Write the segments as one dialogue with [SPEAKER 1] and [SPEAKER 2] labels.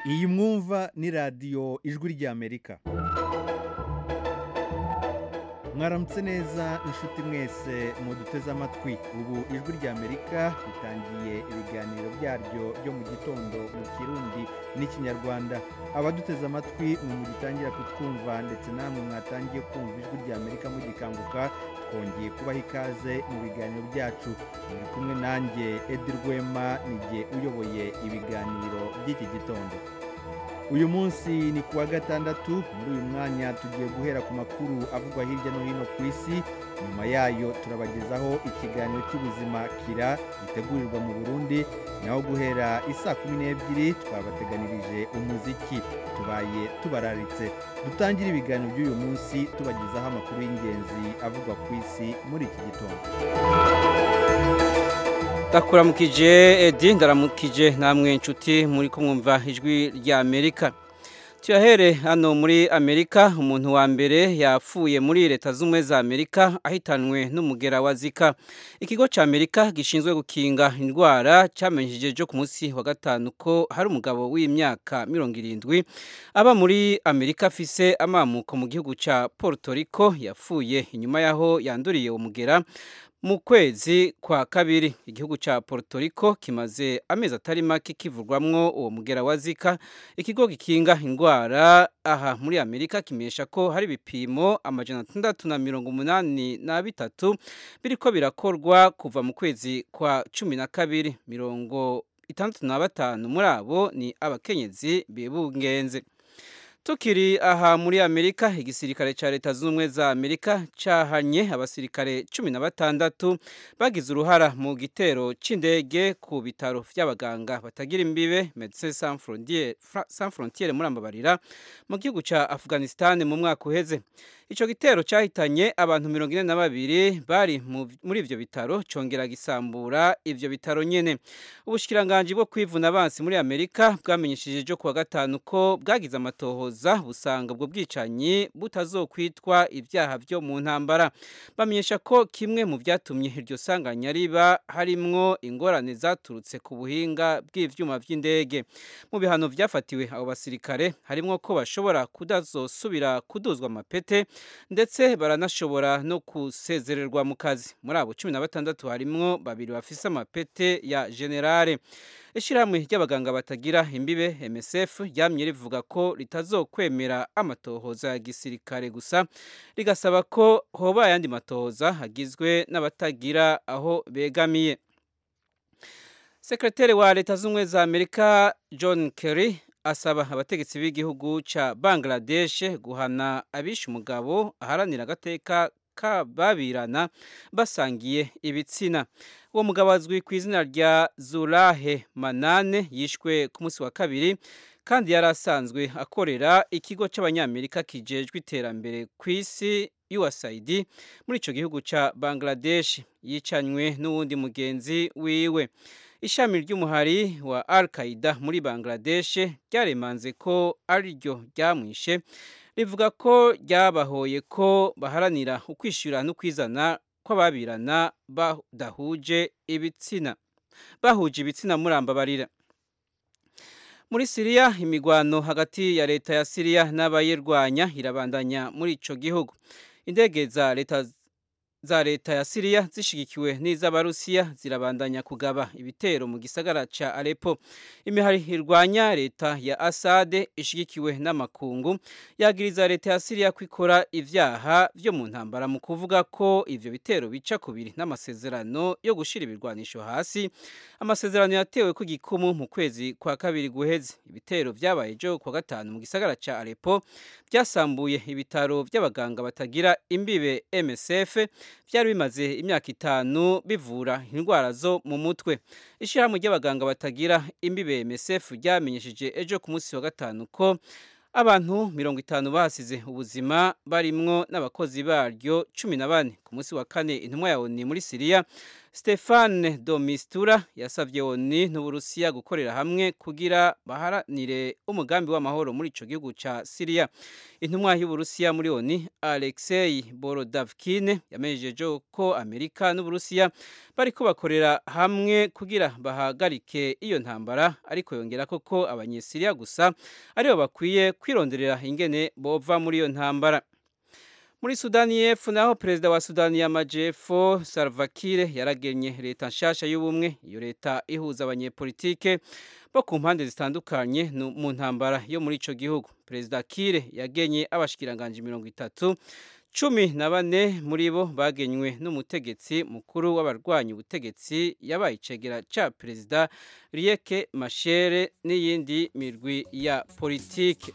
[SPEAKER 1] iyi mwumva ni radiyo ijwi ry'amerika mwaramutse neza inshuti mwese muduteze amatwi ubu ijwi ry'amerika ritangiye ibiganiro byaryo byo mu gitondo mu kirundi n'ikinyarwanda abaduteze amatwi mwe mugitangira kutwumva ndetse namwe mwatangiye kumva ijwi ry'amerika mugikanguka twongeye kubaha ikaze mu biganiro byacu muri kumwe nanjye edi rwema nijye uyoboye ibiganiro by'iki gitondo uyu munsi ni kuwa gatandatu muri uyu mwanya tugiye guhera ku makuru avugwa hirya no hino ku isi nyuma yayo turabagezaho ikiganiro cy'ubuzima kira gitegurirwa mu burundi naho guhera isaa kumi n'ebyiri twabateganirije umuziki tubaye tubararitse dutangire ibiganiro by'uyu munsi tubagezaho amakuru y'ingenzi avugwa ku isi muri iki gitondo
[SPEAKER 2] ndakuramukije edi ndaramukije namwe inshuti muri kumwumva ijwi rya amerika tuyahere hano muri amerika umuntu wa mbere yapfuye muri leta z'ubumwe za amerika ahitanwe n'umugera wa zika ikigo cya amerika gishinzwe gukinga indwara cyamenyesheje cyo ku munsi wa gatanu ko hari umugabo w'imyaka mirongo irindwi aba muri amerika afise amamuko mu gihugu cya Puerto Rico yapfuye inyuma y'aho yanduriye umugera mu kwezi kwa kabiri igihugu cya Puerto Rico kimaze amezi atari make kivurwamwo uwo mugera wa zika ikigo gikinga indwara aha muri amerika kimenyesha ko hari ibipimo amajana atandatu na mirongo umunani na bitatu biriko birakorwa kuva mu kwezi kwa cumi na kabiri mirongo itandatu na batanu muri abo ni abakenyezi bibungenze tukiri aha muri amerika igisirikare cya leta zunze ubumwe za amerika cyahanye abasirikare cumi na batandatu bagize uruhara mu gitero cy'indege ku bitaro by'abaganga batagira imbibe medecins sans frontiere muri ambabarira mu gihugu cya afghanistan mu mwaka uheze icyo gitero cyahitanye abantu mirongo ine na babiri bari muri ibyo bitaro cyongera gisambura ibyo bitaro nyine ubushyikiranganji bwo kwivuna abansi muri amerika bwamenyesheje ejo kuwa gatanu ko bwagize amatohoza busanga ubwo bwicanyi butazokwitwa ibyaha byo mu ntambara bamenyesha ko kimwe mu byatumye iryo sanganya riba harimwo ingorane zaturutse ku buhinga bw'ibyuma by'indege mu bihano byafatiwe abo basirikare harimwo ko bashobora kudazosubira kuduzwa amapete ndetse baranashobora no gusezererwa mu kazi muri abo cumi na batandatu harimwo babiri bafise amapete ya generale ishyirahamwe ry'abaganga batagira imbibe MSF ryamye rivuga ko ritazokwemera amatohoza ya gisirikare gusa rigasaba ko hoba ayandi matohoza hagizwe n'abatagira aho begamiye sekreteri wa leta z'ubumwe za amerika john kerry asaba abategetsi b'igihugu cya bangladesh guhana abishe umugabo aharanira agateka kababirana basangiye ibitsina uwo mugabo azwi ku izina rya zurahe manane yishwe ku munsi wa kabiri kandi yari asanzwe akorera ikigo cy'abanyamerika kijejwe iterambere ku isi USAID muri icyo gihugu cya bangladesh yicanywe n'uwundi mugenzi wiwe ishami ry'umuhari wa al qaida muri bangladesh ryaremanze ko ariryo ryamwishe rivuga ko ryabahoye ko baharanira ukwishyura no kwizana kw'ababirana badahuje ibitsina bahuje ibitsina murambabarira muri siriya imigwano hagati ya leta ya siriya n'abayirwanya irabandanya muri ico gihugu indege za leta za leta ya Siriya zishigikiwe n'iz'abarusiya zirabandanya kugaba ibitero mu gisagara ca Aleppo imihari irwanya leta ya Assad ishigikiwe n'amakungu yagiriza leta ya Siriya kwikora ivyaha vyo mu ntambara mu kuvuga ko ivyo bitero bica kubiri n'amasezerano yo gushira ibirwanisho hasi amasezerano yatewe ku gikumu mu kwezi kwa kabiri guheze ibitero vyabaye jo kwa gatanu mu gisagara ca Aleppo byasambuye ibitaro by'abaganga batagira imbibe MSF byari bimaze imyaka itanu bivura indwara zo mu mutwe ishyirahamwe ry'abaganga batagira imbibe MSF ryamenyesheje ejo ku munsi wa gatanu ko abantu mirongo itanu basize ubuzima barimwo n'abakozi baryo cumi na bane ku munsi wa kane intumwa ya oni muri siriya stefane domistura yasavye oni n'uburusiya gukorera hamwe kugira baharanire umugambi w'amahoro muri ico gihugu ca siriya intumwa y'uburusiya muri oni alexei borodavkine yamenyesheje ko amerika n'uburusiya bariko bakorera hamwe kugira bahagarike iyo ntambara ariko yongera koko abanyesiriya gusa aribo bakwiye kwironderera ingene bova muri iyo ntambara muri sudani y'epfo naho perezida wa sudani y'amajyepfo Salva Kiir yaragenye leta nshasha y'ubumwe iyo leta ihuza abanyepolitike bo ku mpande zitandukanye mu ntambara yo muri ico gihugu perezida Kiir yagenye abashikiranganje mirongo itatu cumi na bane muri bo bagenywe n'umutegetsi mukuru w'abarwanya ubutegetsi yabaye icegera ca perezida Riek Machar n'iyindi mirwi ya politike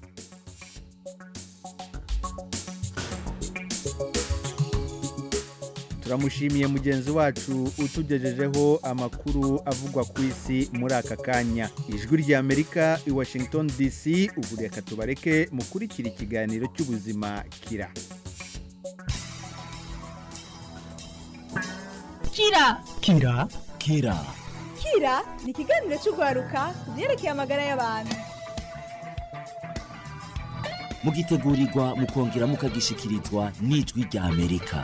[SPEAKER 1] turamushimiye mugenzi wacu utugejejeho amakuru avugwa ku isi muri aka kanya ijwi ry'amerika i washington dc ubu reka tubareke mukurikira ikiganiro cy'ubuzima kira
[SPEAKER 3] kira
[SPEAKER 4] kira kira
[SPEAKER 3] kira ni ikiganiro cy'urwaruka ku byerekeye amagara y'abantu
[SPEAKER 4] mugitegurirwa mukongera mukagishikirizwa n'ijwi rya amerika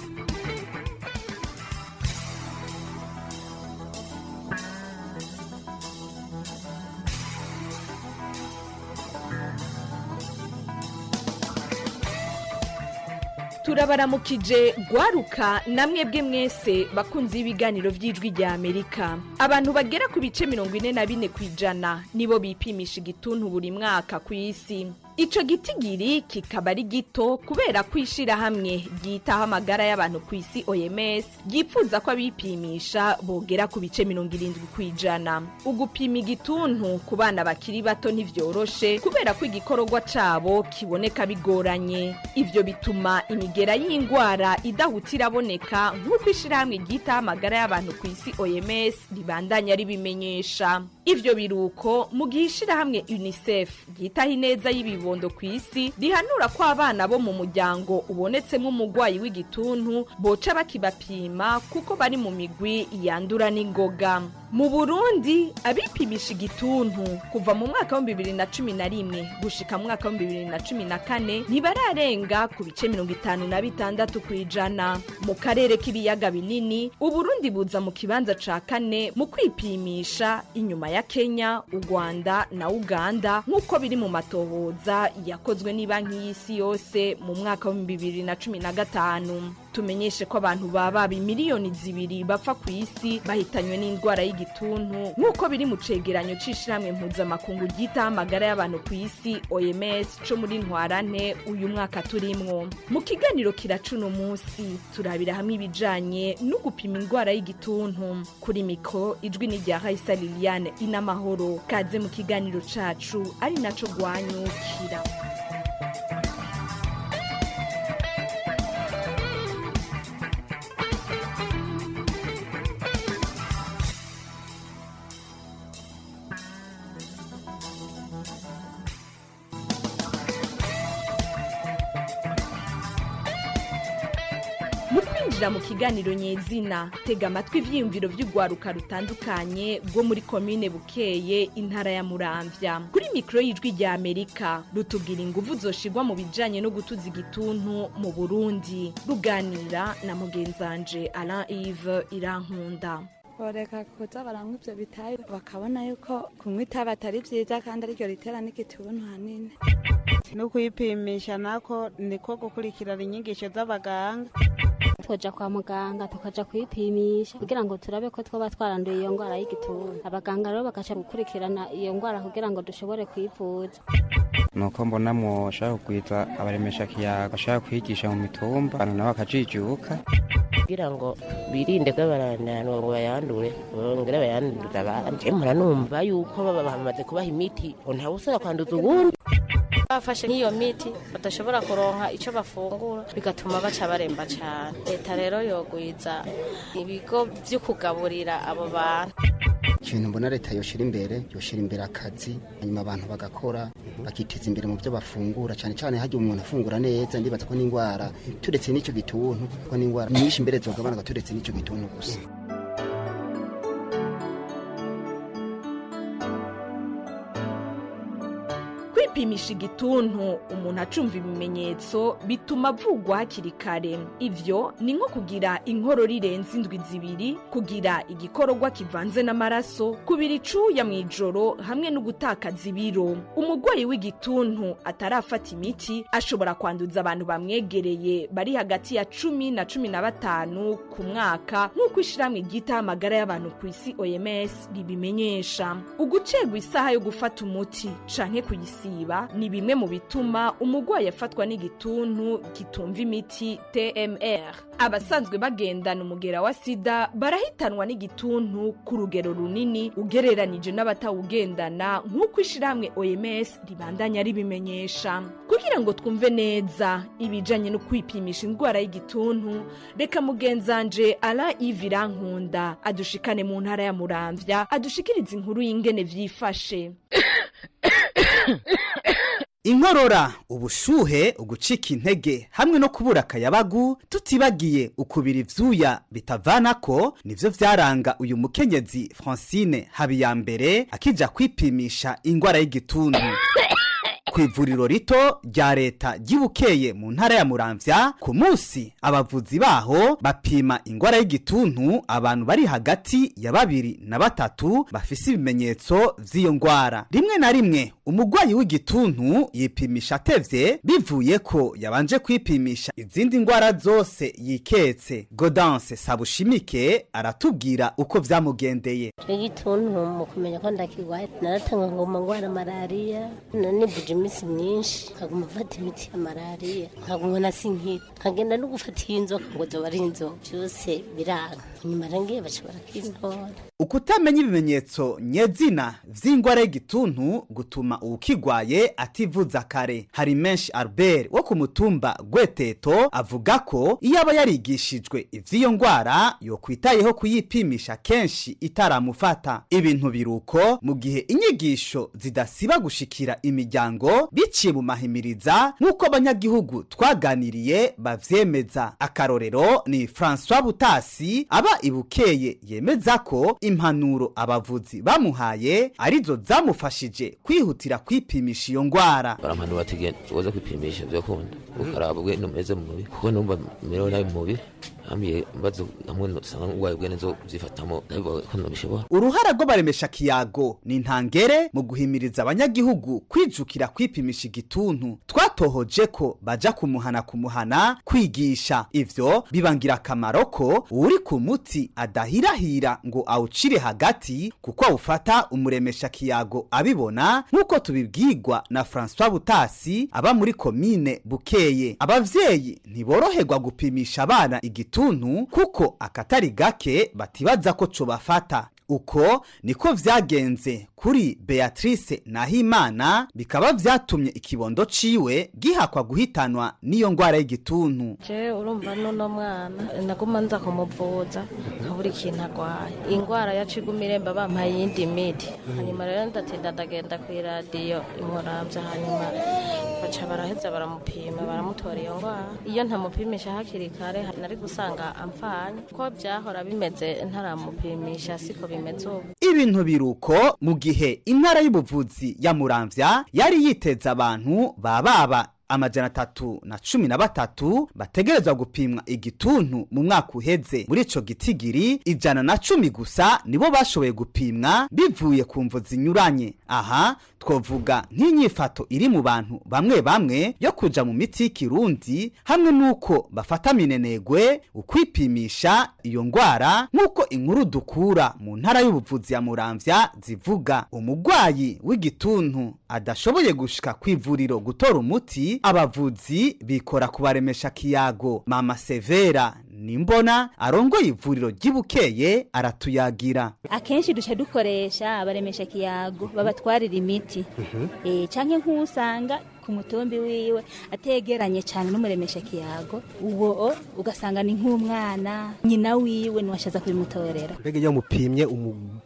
[SPEAKER 3] turabaramukije gwaruka namwe bwe mwese bakunze ibiganiro by'ijwi rya amerika abantu bagera ku bice mirongo ine na bine ku ijana nibo bipimisha igituntu buri mwaka ku isi ico gitigiri kikaba ari gito kubera ko ishirahamwe ryitaho amagara y'abantu ku isi oms ryipfuza ko abipimisha bogera ku bice mirongo irindwi ku ijana ugupima igituntu ku bana bakiri bato ntivyoroshe kubera ko igikororwa cabo kiboneka bigoranye ivyo bituma imigera y'ingwara idahuta iraboneka nk'uko ishirahamwe ryitaho amagara y'abantu ku isi oms ribandanya ribimenyesha ivyo biruko mu gihe ishirahamwe unicef ryitaho ineza y'ibibondo ku isi rihanura ko abana bo mu muryango ubonetsemo umugwayi w'igituntu boca bakibapima kuko bari mu migwi yandura n'ingoga mu burundi abipimisha igituntu kuva mu mwaka w'ibihumbi bibiri na cumi na rimwe gushika mu mwaka w'ibihumbi bibiri na cumi na kane ntibararenga ku bice mirongo itanu na bitandatu ku ijana mu karere k'ibiyaga binini uburundi buza mu kibanza ca kane mu kwipimisha inyuma ya kenya u rwanda na uganda nk'uko biri mu matohoza yakozwe n'ibanki y'isi yose mu mwaka w'ibihumbi bibiri na cumi na gatanu tumenyeshe ko abantu baba miliyoni zibiri bapfa ku isi bahitanywe n'indwara y'igituntu nk'uko biri mu cegeranyo c'ishirahamwe mpuzamakungu ryitaho amagara y'abantu ku isi oms co muri ntwarante uyu mwaka turimwo mu kiganiro kiracuno munsi turabira hamwe ibijanye no gupima indwara y'igituntu kuri mikro ijwi ni rya raisa liliane inamahoro kaze mu kiganiro cacu ari naco gwanyukira mu kwinjira mu kiganiro nyezina tega amatwi ivyiyumviro vy'urwaruka rutandukanye rwo muri komine bukeye intara ya muramvya kuri mikoro y'ijwi rya amerika rutubwira inguvu zoshirwa mu bijanye no gutuza igituntu mu burundi ruganira na mugenzanje alain ive irankunda
[SPEAKER 5] boreka kuza baranywa ivyo bitayi bakabona yuko kunywa itabi atari vyiza kandi ariryo ritera n'igituntu hanini
[SPEAKER 6] no kwipimisha nako niko gukurikirana inyigisho z'abaganga
[SPEAKER 7] twoja kwa muganga tukaja kwipimisha kugira ngo turabe ko twoba twaranduye iyo ngwara y'igituntu abaganga rero bakaca gukurikirana iyo ngwara kugira ngo dushobore kwivuza
[SPEAKER 8] nuko mbona mwoshaka kugwiza abaremesha kiyaga bashaka kwigisha mu mitumba abantu nabo bakajijuka
[SPEAKER 9] kugira ngo birinde ko barananwa ngo bayandure bongere bayandurira abandi mpora numva yuko baba bamaze kubaha imiti ngo ntawe usaba kwanduza uwundi
[SPEAKER 10] bafashe nk'iyo miti badashobora kuronka icyo bafungura bigatuma baca baremba cyane leta rero yogwiza ibigo byo kugaburira abo bantu
[SPEAKER 11] ikintu mbona leta yoshira imbere yoshira imbere akazi hanyuma abantu bagakora bakiteza imbere mu byo bafungura cyane cyane hajya umuntu afungura neza ndibaza ko n'indwara turetse n'icyo gituntu ko n'indwara nyinshi imbere zogabanuka turetse n'icyo gituntu gusa
[SPEAKER 3] kwipimisha igituntu umuntu acumva ibimenyetso bituma avugwa hakiri kare ivyo ni nko kugira inkorora irenze indwi zibiri kugira igikororwa kivanze n'amaraso kubira icuya mu ijoro hamwe no gutakaza ibiro umurwayi w'igituntu atarafata imiti ashobora kwanduza abantu bamwegereye bari hagati ya cumi na cumi na batanu ku mwaka nk'uko ishyirahamwe ryitaho amagara y'abantu ku isi oms ribimenyesha ugucegwa isaha yo gufata umuti canke kuyisiba ni bimwe mu bituma umurwayi afatwa n'igituntu kitumva imiti tmr abasanzwe bagendana umugera wa sida barahitanwa n'igituntu ku rugero runini ugereranije n'abatawugendana nk'uko ishyirahamwe oms ribandanya ribimenyesha kugira ngo twumve neza ibijanye no kwipimisha indwara y'igituntu reka mugenzanje ara ivirankunda adushikane mu ntara ya muramvya adushikiriza inkuru y'ingene vyifashe
[SPEAKER 12] inkorora ubushuhe ugucika intege hamwe no kubura akayabagu tutibagiye ukubira ivyuya bitavanako nivyo vyaranga uyu mukenyezi francine habiyambere akija kwipimisha ingwara y'igituntu ku ivuriro rito rya leta ryibukeye mu ntara ya muramvya ku munsi abavuzi baho bapima ingwara y'igituntu abantu bari hagati ya babiri na batatu bafise ibimenyetso vy'iyo ngwara rimwe na rimwe umurwayi w'igituntu yipimisha atevye bivuye ko yabanje kwipimisha izindi ngwara zose yiketse godanse sabushimike aratubwira uko vyamugendeye
[SPEAKER 13] igituntu mu kumenya ko ndakigwaye naratanga ngo ngwara malariya nanibuje iminsi myinshi nkaguma mfata imiti ya malariya nkaguma nasinkira nkagenda no gufata iyi nzoka ngo zoba ari inzoka byose biranga nyuma rangiye baca barakintora
[SPEAKER 12] ukutamenya ibimenyetso nyezina vy'ingwara y'igituntu gutuma uwukigwaye ativuza kare hari menshi albert wo ku mutumba gweteto avuga ko iyo aba yarigishijwe ivy'iyo ngwara yokwitayeho kuyipimisha kenshi itaramufata ibintu biruko mu gihe inyigisho zidasiba gushikira imiryango biciye mu mahimiriza nk'uko abanyagihugu twaganiriye bavyemeza akarorero ni francois butasi aba ibukeye yemeza ko impanuro abavuzi bamuhaye arizo zamufashije kwihutira kwipimisha iyo ngwara
[SPEAKER 14] barampanura bati genda uze kwipimisha vyakunda ukaraba ubwene umeze mu mubiri kuko numva merewe nabi mu mubiri hambwiye mbazo hamwe usanga urwaye ubwene zo vyifatamo ndabivuga ko nobishobora
[SPEAKER 12] uruhara rw'abaremesha kiyago ni intangere mu guhimiriza abanyagihugu kwijukira kwipimisha igituntu twatohoje ko baja kumuhana kumuhana kwigisha ivyo bibangira akamaro ko uri ku muti adahirahira ngo awucire hagati kuko awufata umuremesha kiyago abibona nk'uko tubibwirwa na francois butasi aba muri komine bukeye abavyeyi ntiboroherwa gupimisha abana igituntu kuko akatari gake batibaza ko cobafata uko niko vyagenze kuri beatrice nahimana bikaba vyatumye ikibondo ciwe gihakwa guhitanwa n'iyo ngwara y'igituntu
[SPEAKER 10] je urumva nuno mwana naguma nza kumuvuza nkabura ikintu agwaye ingwara yaca iguma iremba bampaye iyindi miti hanyuma rero ndatinda ndagenda kw'iradiyo imuramvya hanyuma baca baraheza baramupima baramutora iyo ngwara iyo ntamupimisha hakiri kare nari gusanga amfanye ko vyahora bimeze ntaramupimisha siko bimeze ubu
[SPEAKER 12] ibintu biruko mu gihe intara y'ubuvuzi ya muramvya yari yiteza abantu bababa amajana atatu na cumi na batatu bategerezwa gupimwa igituntu mu mwaka uheze muri ico gitigiri ijana na cumi gusa nibo bashoboye gupimwa bivuye ku mvu zinyuranye aha twovuga nk'inyifato iri mu bantu bamwe bamwe yo kuja mu miti y'ikirundi hamwe n'uko bafata minenegwe ukwipimisha iyo ngwara nk'uko inkuru dukura mu ntara y'ubuvuzi ya muramvya zivuga umugwayi w'igituntu adashoboye gushika kw'ivuriro gutora umuti abavuzi bikora kubaremesha kiyago mama severa nimbona arongoye ivuriro ry'ibukeye aratuyagira
[SPEAKER 15] akenshi duca dukoresha abaremesha kiyago babatwarira imiti eh canke nk'usanga ku mutumbi wiwe ategeranye cyane n'umuremesha kiyago uwo ugasanga ni nk'umwana nyina wiwe niwashaza kubimutorera
[SPEAKER 16] mbega iyo mupimye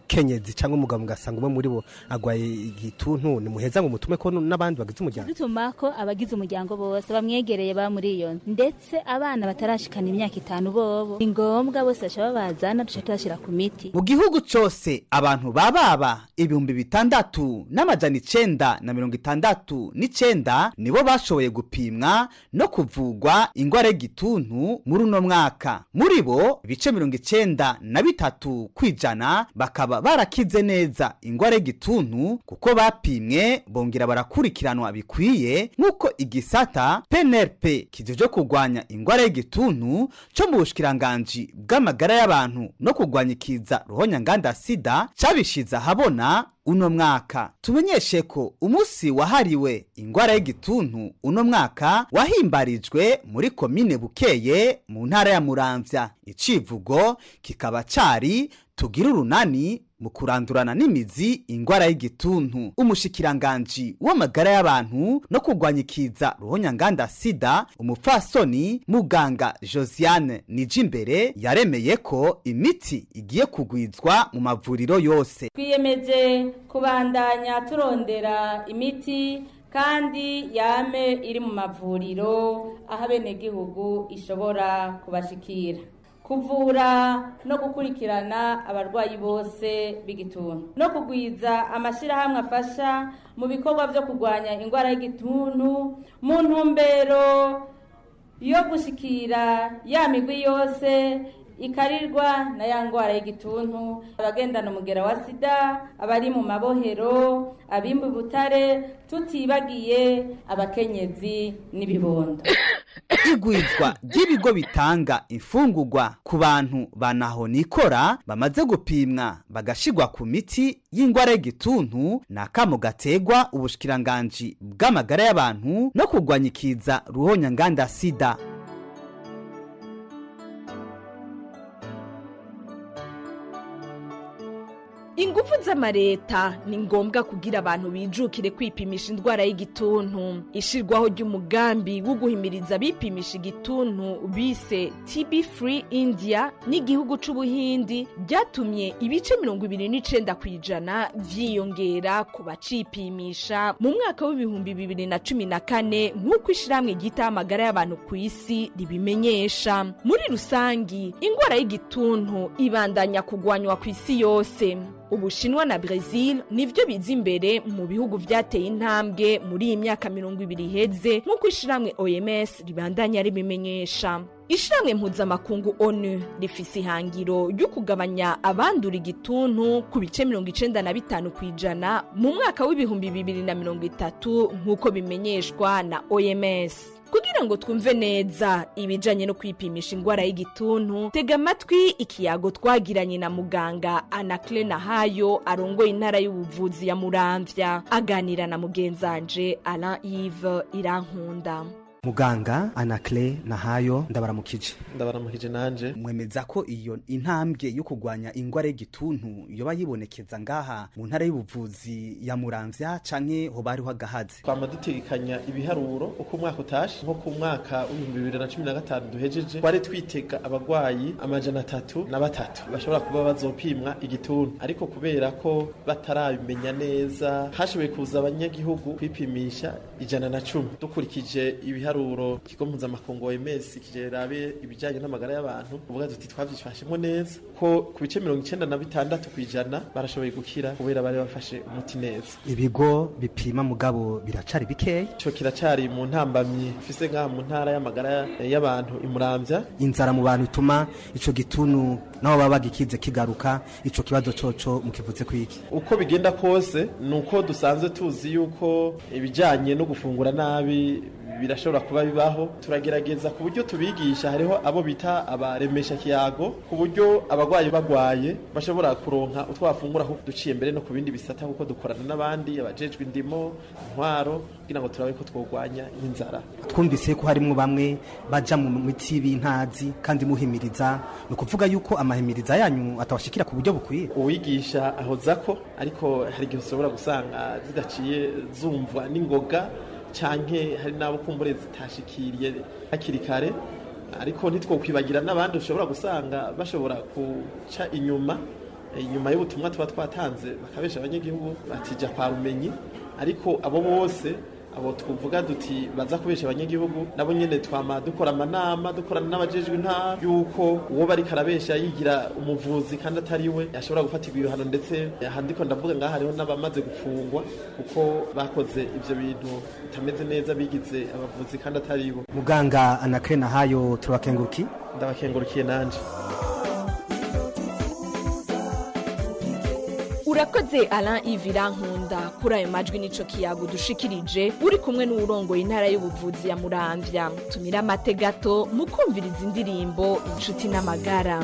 [SPEAKER 16] umukenyezi cyangwa umugabo mugasanga umwe muri bo agwaye igituntu ni muheza ngo mutume ko n'abandi bagize umuryango
[SPEAKER 15] dutuma ko abagize umuryango bose bamwegereye ba muri iyo nzu ndetse abana batarashikana imyaka itanu bobo ni ngombwa bose baca babazana duca tubashyira ku miti
[SPEAKER 12] mu gihugu cyose abantu bababa ibihumbi bitandatu n'amajana icenda na mirongo itandatu n'icenda nibo bashoboye gupimwa no kuvugwa ingwara y'igituntu muri uno mwaka muri bo ibice mirongo icenda na bitatu kwijana bakaba barakize neza ingwara y'igituntu kuko bapimwe bongera barakurikiranwa bikwiye nk'uko igisata PNRP kijejwe kurwanya ingwara y'igituntu cyo mu bushikiranganji bw'amagara y'abantu no kurwanya ikiza ruhonyanganda sida cabishize ahabona uno mwaka tumenyeshe ko umunsi wahariwe ingwara y'igituntu uno mwaka wahimbarijwe muri komine bukeye mu ntara ya muramvya icivugo kikaba cari tugira urunani mu kurandurana n'imizi ingwara y'igituntu umushikiranganji w'amagara y'abantu no kurwanya ikiza ruhonyanganda sida umupfasoni muganga josiane nijimbere yaremeye ko imiti igiye kugwizwa mu mavuriro yose
[SPEAKER 17] twiyemeje kubandanya turondera imiti kandi yame iri mu mavuriro aho abenegihugu ishobora kubashikira kuvura no gukurikirana abarwayi bose b'igituntu no kugwiza amashyirahamwe afasha mu bikorwa byo kurwanya indwara y'igituntu mu ntumbero yo gushikira ya migwi yose ikarirwa na ya ndwara y'igituntu abagendana umugera wa sida abari mu mabohero abimba butare tutibagiye abakenyezi n'ibibondo
[SPEAKER 12] igwizwa ry'ibigo bitanga imfungurwa ku bantu banaho nikora bamaze gupimwa bagashigwa ku miti y'ingwara y'igituntu ni akamo gategwa ubushikiranganji bw'amagara y'abantu no kurwanya ikiza ruhonyanganda sida
[SPEAKER 3] ingufu z'amareta ni ngombwa kugira abantu bijukire kwipimisha indwara y'igituntu ishirwaho ry'umugambi wo guhimiriza abipimisha igituntu bise tb free india n'igihugu c'ubuhindi byatumye ibice mirongo ibiri n'icenda ku ijana vyiyongera ku bacipimisha mu mwaka w'ibihumbi bibiri na cumi na kane nk'uko ishirahamwe ryitaho amagara y'abantu ku isi ribimenyesha muri rusangi indwara y'igituntu ibandanya kugwanywa ku isi yose ubushinwa na brazil nivyo biza imbere mu bihugu vyateye intambwe muri iyi myaka mirongo ibiri iheze nk'uko ishirahamwe oms ribandanya ribimenyesha ishirahamwe mpuzamakungu onu rifise ihangiro ryo kugabanya abandura igituntu ku bice mirongo icenda na bitanu ku ijana mu mwaka w'ibihumbi bibiri na mirongo itatu nk'uko bimenyeshwa na oms kugira ngo twumve neza ibijanye no kwipimisha ingwara y'igituntu tega amatwi ikiyago twagiranye na muganga anakle nahayo arongoye intara y'ubuvuzi ya muramvya aganira na mugenzanje alain ive irankunda
[SPEAKER 16] muganga anakle nahayo ndabaramukije
[SPEAKER 18] ndabaramukije nanje
[SPEAKER 12] mwemeza ko iyo intambwe yo kurwanya ingwara y'igituntu yoba yibonekeza ngaha mu ntara y'ubuvuzi ya muramvya canke hoba hariho agahazi
[SPEAKER 18] twama dutegekanya ibiharuro uko umwaka utashe nko ku mwaka w'ibihumbi bibiri na cumi na gatanu duhejeje twari twitega abagwayi amajana atatu na batatu bashobora kuba bazopimwa igituntu ariko kubera ko batarabimenya neza hashoboye kuza abanyagihugu kwipimisha ijana na cumi dukurikije ibiharuro ibiharuro ikigo mpuzamakungu OMS kijerabe ibijyanye n'amagara y'abantu uvuga tuti twabyifashemo neza ko ku bice mirongo icenda na bitandatu ku ijana barashoboye gukira kubera bari bafashe umuti neza
[SPEAKER 16] ibigo bipima mugabo biracari bikeya
[SPEAKER 18] ico kiracari mu ntambamyi ufise ngaha mu ntara y'amagara y'abantu imuramvya
[SPEAKER 16] inzara mu bantu ituma ico gituntu nabo baba bagikize kigaruka ico kibazo coco mukivuze kwiki
[SPEAKER 18] uko bigenda kose nuko dusanzwe tuzi yuko ibijyanye no gufungura nabi birashobora kuba bibaho turagerageza ku buryo tubigisha hariho abo bita abaremesha kiyago ku buryo abagwayi bagwaye bashobora kuronka utwo bafungura aho duciye mbere no ku bindi bisata kuko dukorana n'abandi abajejwe indimo intwaro kugira ngo turabe ko twogwanya inzara
[SPEAKER 16] twumvise ko harimo bamwe baja mu miti y'intazi kandi muhimiriza ni ukuvuga yuko amahimiriza yanyu atabashikira ku buryo bukwiye
[SPEAKER 18] uwigisha ahoza ko ariko hari igihe ushobora gusanga zidaciye zumvwa n'ingoga canke hari n'abo kumbure zitashikiriye hakiri kare ariko ntitwokwibagira n'abandi ushobora gusanga bashobora guca inyuma eh, inyuma y'ubutumwa tuba twatanze bakabesha abanyagihugu batija kwa rumenyi ariko abo bose abo twavuga duti baza kubesha abanyagihugu nabo nyene twama dukora amanama dukorana n'abajejwe intara yuko uwo bariko arabesha yigira umuvuzi kandi atari we ashobora gufatirwa ibihano ndetse handiko ndavuga ngaha hariho n'abamaze gufungwa kuko bakoze ivyo bintu bitameze neza bigize abavuzi kandi atari bo
[SPEAKER 16] muganga anakre nahayo turabakenguruki
[SPEAKER 18] ndabakengurukiye nanje
[SPEAKER 3] urakoze Alain Ivira Nkunda kuri ayo majwi nico kiyago dushikirije uri kumwe n'uwurongoye intara y'ubuvuzi ya Muramvya tumira amate gato mukumviriza indirimbo inshuti n'amagara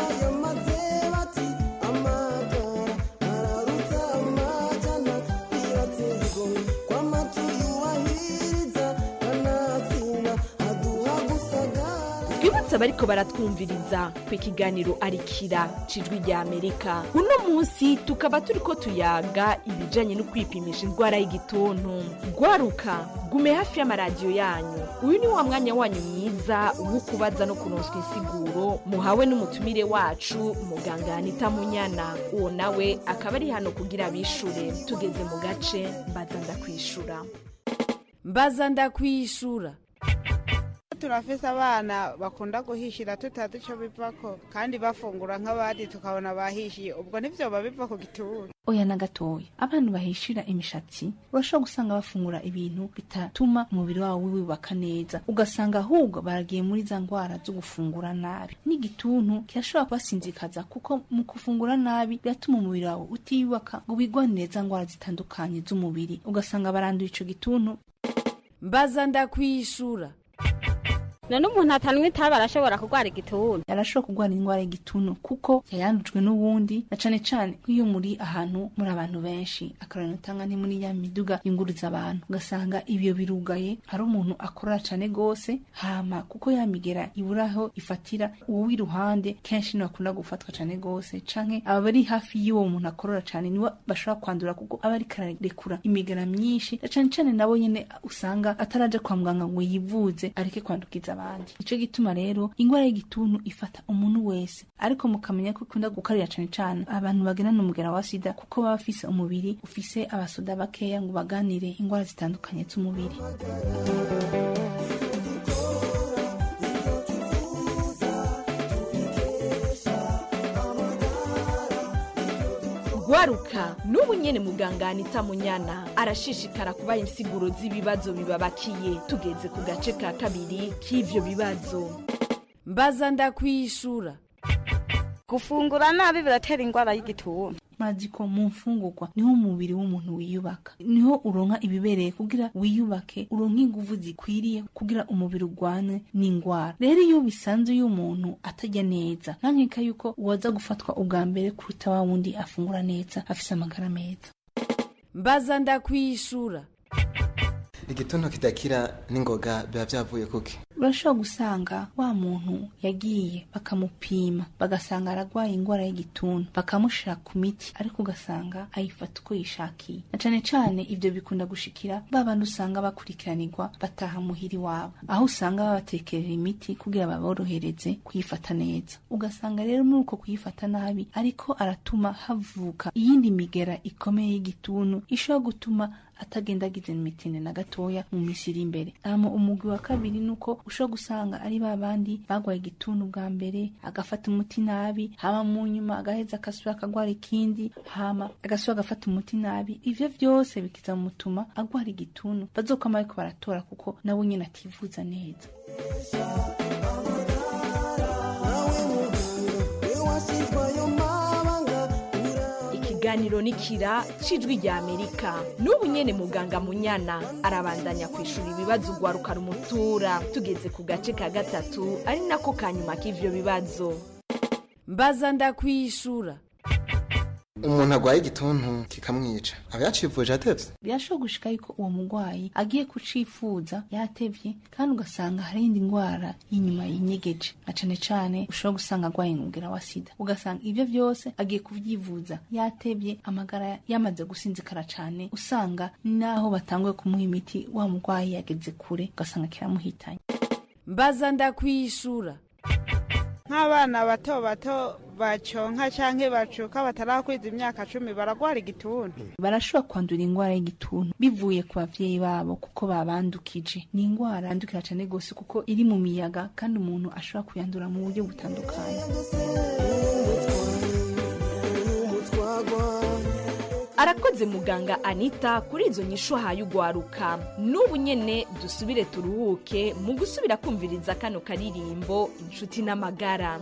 [SPEAKER 3] twibutse abariko baratwumviriza ku ikiganiro arikira cijwi rya amerika uno munsi tukaba turiko tuyaga ibijanye no kwipimisha indwara y'igituntu gwaruka gume hafi y'amaradiyo yanyu uyu ni wa mwanya wanyu mwiza wo kubaza no kuronswa insiguro muhawe n'umutumire wacu muganga anita munyana uwo nawe akaba ari hano kugira abishure tugeze mu gace mbaza ndakwishura
[SPEAKER 6] mbaza ndakwishura turafise abana bakunda guhishira tutazi ico bivako kandi bafungura nk'abandi tukabona bahishiye ubwo ntivyoba biva ku gituro
[SPEAKER 19] oya na gatoya abantu bahishira imishatsi urashobora gusanga bafungura ibintu bitatuma umubiri wabo wibaka neza ugasanga ahubwo baragiye muri za ndwara zo gufungura nabi n'igituntu kirashobora kubasinzikaza kuko mu gufungura nabi biratuma umubiri wawe utiyubaka ngo wigwanire za ndwara zitandukanye z'umubiri ugasanga baranduye ico gituntu
[SPEAKER 6] mbaza ndakwishura
[SPEAKER 7] none umuntu atanywa itabi arashobora kurwara igituntu
[SPEAKER 19] arashobora kurwara indwara y'igituntu kuko yayandujwe n'ubundi na cane cane nk'iyo muri ahantu muri abantu benshi akarorero utanga ni muri ya miduga yunguruza abantu ugasanga ibyo birugaye hari umuntu akorora cane gose hama kuko yamigera iburaho ifatira uwo w'iruhande kenshi niwe akunda gufatwa cane gose canke abari hafi y'uwo muntu akorora cane niwe bashobora kwandura kuko aba ariko ararekura imigera myinshi na cane cane nabo nyene usanga ataraja kwa muganga ngo yivuze areke kwandukiza abandi ico gituma rero ingwara y'igituntu ifata umuntu wese ariko mukamenya ko ikunda gukarira cane cane abantu bagendana umugera wa sida kuko baba bafise umubiri ufise abasoda bakeya ngo baganire ingwara zitandukanye z'umubiri
[SPEAKER 3] gwaruka n'ubu nyene muganga anita munyana arashishikara kubaha insiguro z'ibibazo bibabakiye tugeze ku gace ka kabiri k'ivyo bibazo
[SPEAKER 6] mbaza ndakwishura
[SPEAKER 5] gufungura nabi biratera indwara y'igituntu
[SPEAKER 19] mazi ko mu mfungurwa niho umubiri w'umuntu wiyubaka niho uronka ibibereye kugira wiyubake uronka inguvu zikwiriye kugira umubiri urwane n'indwara rero iyo bisanzwe iyo umuntu atajya neza ntankeka yuko uwaza gufatwa ubwa mbere kuruta wa wundi afungura neza afise amagara meza
[SPEAKER 6] mbaza ndakwishura
[SPEAKER 20] igituntu kidakira n'ingoga biba byavuye kuki
[SPEAKER 19] urashobora gusanga wa muntu yagiye bakamupima bagasanga aragwaye indwara y'igituntu bakamushira ku miti ariko ugasanga ayifata uko yishakiye na cane cane ivyo bikunda gushikira ba bandi usanga bakurikiranirwa bataha muhiri wabo aho usanga babatekerera imiti kugira baborohereze kuyifata neza ugasanga rero muri uko kuyifata nabi ariko aratuma havuka iyindi migera ikomeye y'igituntu ishobora gutuma atagendagize imitine na gatoya mu misi iri imbere hama umugwi wa kabiri nuko ushobora gusanga ari ba bandi bagwaye igituntu bwa mbere agafata umuti nabi hama mu nyuma agaheza agasubira akagwara ikindi hama agasubira agafata umuti nabi ivyo vyose bikiza mutuma agwara igituntu bazokwama bariko baratora kuko nawe nyene ativuza neza
[SPEAKER 3] ikiganiro nikira cijwi rya amerika n'ubu nyene muganga munyana arabandanya kwishura ibibazo ugwaruka rumutura tugeze ku gace ka gatatu ari nako kanyuma k'ivyo bibazo
[SPEAKER 6] mbaza ndakwishura
[SPEAKER 20] umuntu agwaye igituntu kikamwica aba yacivuje atevye
[SPEAKER 19] birashobora gushika yuko uwo mugwayi agiye kucifuza yatevye kandi ugasanga hari indi ndwara y'inyuma yinyegeje na cane cane ushobora gusanga agwaye umugera wa sida ugasanga ivyo vyose agiye kuvyivuza yatevye amagara yamaze gusinzikara cane usanga naho batanguye kumuha imiti wa mugwayi yageze kure ugasanga kiramuhitanye
[SPEAKER 6] mbaza ndakwishura nk'abana bato bato baconka canke bacuka batarakwiza imyaka cumi baragwara igituntu
[SPEAKER 19] barashobora kwandura indwara y'igituntu bivuye ku bavyeyi babo kuko babandukije ni indwara yandukira cane gose kuko iri mu miyaga kandi umuntu ashobora kuyandura mu buryo butandukanye
[SPEAKER 3] arakoze muganga anita kuri izo nyishu ahaye ugwaruka n'ubu nyene dusubire turuhuke mu gusubira kumviriza kano karirimbo inshuti n'amagara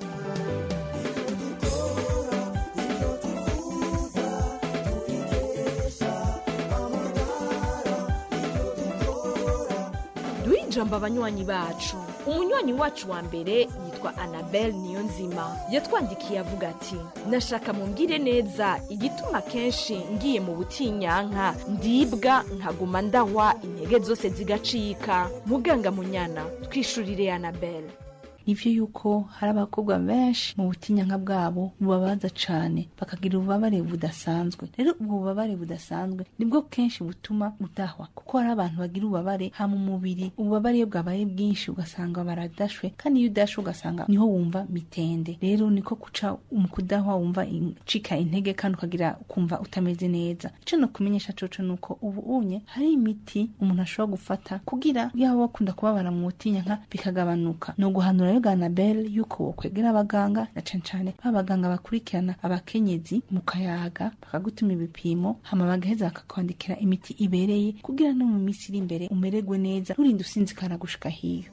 [SPEAKER 3] duhe ijambo abanywanyi bacu umunywanyi wacu wa mbere yitwa anabel niyo nzima yatwandikiye avuga ati nashaka mumbwire neza igituma kenshi ngiye mu butinyanka ndibwa nkaguma ndahwa intege zose zigacika muganga munyana twishurire anabel
[SPEAKER 19] nivyo yuko hari abakobwa benshi mu butinyanka bwabo bubabaza cane bakagira ububabare budasanzwe rero ubwo bubabare budasanzwe nibwo kenshi butuma udahwa kuko hari abantu bagira ububabare ha mu mubiri ububabare iyo bwabaye bwinshi ugasanga baradashwe kandi iyo udashwe ugasanga niho wumva mitende rero niko kuca mu kudahwa wumva cika intege kandi ukagira ukumva utameze neza ico no kumenyesha coco nuko ubu unye hari imiti umuntu ashobora gufata kugira yaba bakunda kubabara mu butinyanka bikagabanuka no guhanura rero ganabel yuko wokwegera abaganga na cane cane ba baganga bakurikirana abakenyezi mu kayaga bakagutuma ibipimo hama bagaheza bakakwandikira imiti ibereye kugira no mu minsi iri imbere umererwe neza nturinde usinzikara gushika hiyo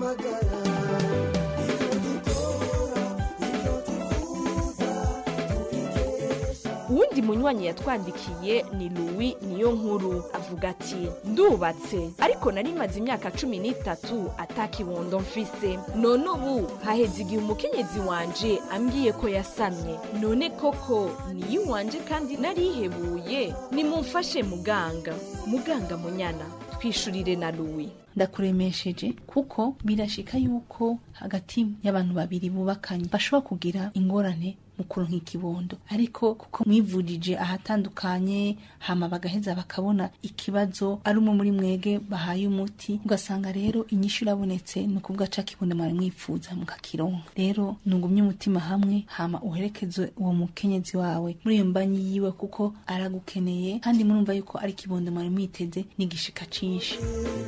[SPEAKER 3] uwundi munywanyi yatwandikiye ni louis niyo nkuru avuga ati ndubatse ariko nari maze imyaka cumi n'itatu atakibondo mfise none ubu haheze igihe umukenyezi wanje ambwiye ko yasamye none koko niyo wanje kandi narihebuye nimumfashe muganga muganga munyana twishurire na louis
[SPEAKER 19] ndakuremesheje kuko birashika yuko hagati y'abantu babiri bubakanye bashobora kugira ingorane mu kuronka ikibondo ariko kuko mwivurije ahatandukanye hama bagaheza bakabona ikibazo ari umwe muri mwege bahaye umuti ugasanga rero inyishu irabonetse ni ukuvuga ca kibondo mwari mwifuza mukakironka rero nungumye umutima hamwe hama uherekeze uwo mukenyezi wawe muri iyo mbanyi yiwe kuko aragukeneye kandi murumva yuko ari ikibondo mwari mwiteze n'igishika cinshi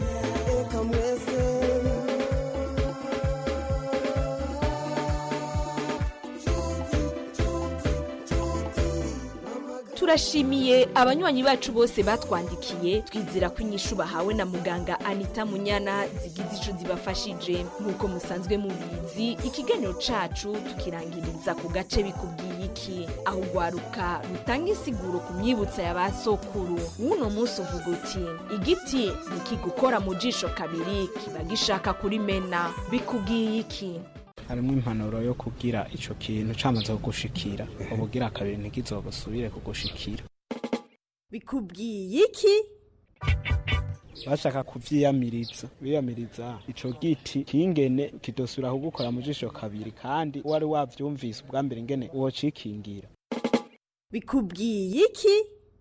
[SPEAKER 3] turashimiye abanywanyi bacu bose batwandikiye twizera ko inyishu bahawe na muganga anita munyana zigize ico zibafashije nk'uko musanzwe mubizi ikiganiro cacu tukirangiriza ku gace bikubwiye iki aho ugwaruka rutanga insiguro ku myibutsa ya ba sokuru w'uno munsi uvuga uti igiti nikigukora mu jisho kabiri kiba gishaka kurimena bikubwiye iki
[SPEAKER 21] harimo impanuro yo kubwira ico kintu camaze kugushikira ubugira kabiri ntikizogusubire kugushikira
[SPEAKER 22] bikubwiye iki
[SPEAKER 21] bashaka kuvyiyamiriza biyamiriza ico giti kingene kidosubira kugukora mu jisho kabiri kandi wari wavyumvise ubwa mbere ingene wocikingira
[SPEAKER 22] bikubwiye iki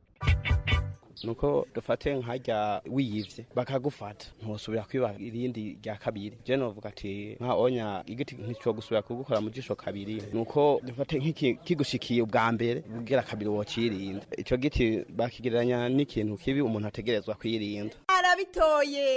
[SPEAKER 23] nuko dufate nkajya wiyivye bakagufata ntusubira kwiba irindi rya kabiri je novuga ati nka onya igiti ntico gusubira kugukora mu jisho kabiri nuko dufate nk'iki kigushikiye ubwa mbere ubwira kabiri wocirinda ico giti bakigereranya n'ikintu kibi umuntu ategerezwa kwirinda
[SPEAKER 22] arabitoye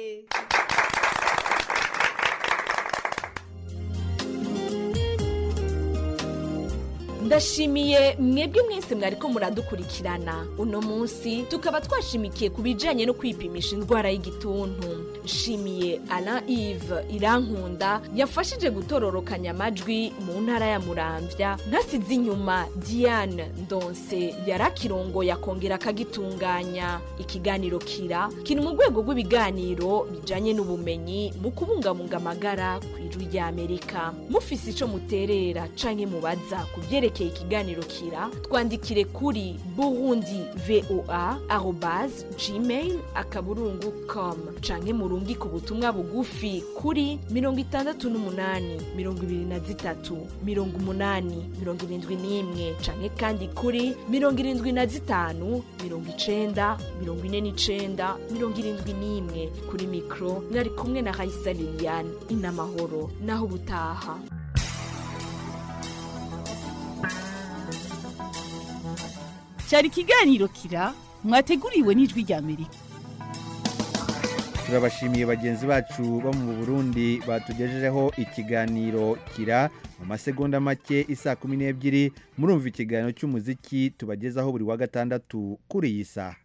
[SPEAKER 3] ndashimiye mwebwe mwese mwariko muradukurikirana uno munsi tukaba twashimikiye ku bijanye no kwipimisha indwara y'igituntu nshimiye alain ive irankunda yafashije gutororokanya amajwi mu ntara ya muramvya ntasize inyuma diane ndonse yarakirongoye akongera akagitunganya ikiganiro kira kiri mu rwego rw'ibiganiro bijanye n'ubumenyi mu kubungabunga amagara ku ijwi ry'amerika mufise ico muterera canke mubaza ku vyerekeye ikiganiro kira twandikire kuri burundi voa arobase gmail akaburungu com canke murungike ubutumwa bugufi kuri mirongo itandatu n'umunani mirongo ibiri na zitatu mirongo umunani mirongo irindwi n'imwe canke kandi kuri mirongo irindwi na zitanu mirongo icenda mirongo ine n'icenda mirongo irindwi n'imwe kuri mikro mwari kumwe na raisa liliane inamahoro naho ubutaha
[SPEAKER 1] cyari ikiganiro kira mwateguriwe n'ijwi rya amerika
[SPEAKER 2] turabashimiye bagenzi bacu bo mu burundi batugejejeho ikiganiro kira mu masegonda make isa kumi n'ebyiri murumva ikiganiro cy'umuziki tubagezaho buri wa gatandatu kuri iyi saha